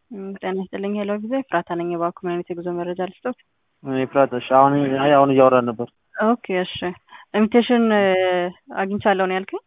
ጤና ይስጥልኝ ሄሎ ጊዜ ፍራታ ነኝ የባንክ ኮሚኒቲ የጉዞ መረጃ ልስጦት ኤፍራት እሺ አሁን አይ አሁን እያወራን ነበር ኦኬ እሺ ኢንቪቴሽን አግኝቻለሁ ነው ያልከኝ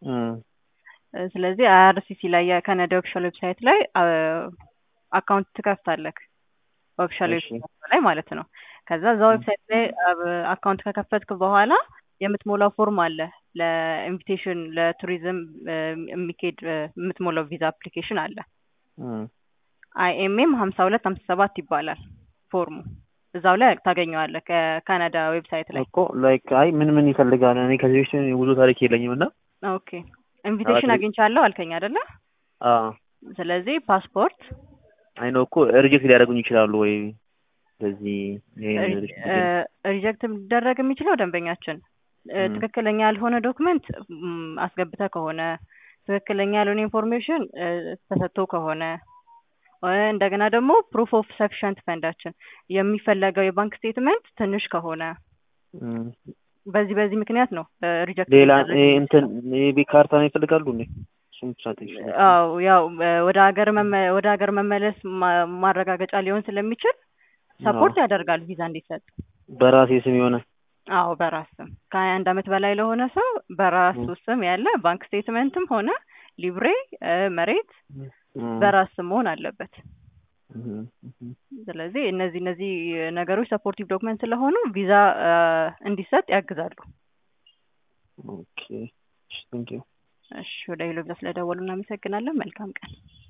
ስለዚህ አይአርሲሲ ላይ የካናዳ ኦፊሻል ዌብሳይት ላይ አካውንት ትከፍታለህ ኦፊሻል ዌብሳይት ላይ ማለት ነው ከዛ እዛ ዌብሳይት ላይ አካውንት ከከፈትክ በኋላ የምትሞላው ፎርም አለ ለኢንቪቴሽን ለቱሪዝም የሚካሄድ የምትሞላው ቪዛ አፕሊኬሽን አለ አይኤምኤም ሀምሳ ሁለት ሀምሳ ሰባት ይባላል ፎርሙ እዛው ላይ ታገኘዋለህ ከካናዳ ዌብሳይት ላይ እኮ ላይክ አይ ምን ምን ይፈልጋል እኔ ከዚህ በፊት ብዙ ታሪክ የለኝም እና ኦኬ ኢንቪቴሽን አግኝቻለሁ አልከኝ አይደለ ስለዚህ ፓስፖርት አይ ነው እኮ ሪጀክት ሊያደርጉኝ ይችላሉ ወይ ስለዚህ ሪጀክት ሊደረግ የሚችለው ደንበኛችን ትክክለኛ ያልሆነ ዶክመንት አስገብተ ከሆነ ትክክለኛ ያልሆነ ኢንፎርሜሽን ተሰጥቶ ከሆነ እንደገና ደግሞ ፕሩፍ ኦፍ ሰፊሸንት ፈንዳችን የሚፈለገው የባንክ ስቴትመንት ትንሽ ከሆነ በዚህ በዚህ ምክንያት ነው ሪጀክት ሌላ እንትን ቤት ካርታ ነው ይፈልጋሉ እንዴ አዎ ያው ወደ ሀገር ወደ ሀገር መመለስ ማረጋገጫ ሊሆን ስለሚችል ሰፖርት ያደርጋል ቪዛ እንዲሰጥ በራሴ ስም የሆነ አዎ በራስ ስም ከሀያ አንድ አመት በላይ ለሆነ ሰው በራሱ ስም ያለ ባንክ ስቴትመንትም ሆነ ሊብሬ መሬት በራስ ስም መሆን አለበት ስለዚህ እነዚህ እነዚህ ነገሮች ሰፖርቲቭ ዶክመንት ስለሆኑ ቪዛ እንዲሰጥ ያግዛሉ ኦኬ ቴንክ ዩ እሺ ወደ ሄሎ ብዛ ስለደወሉ እናመሰግናለን መልካም ቀን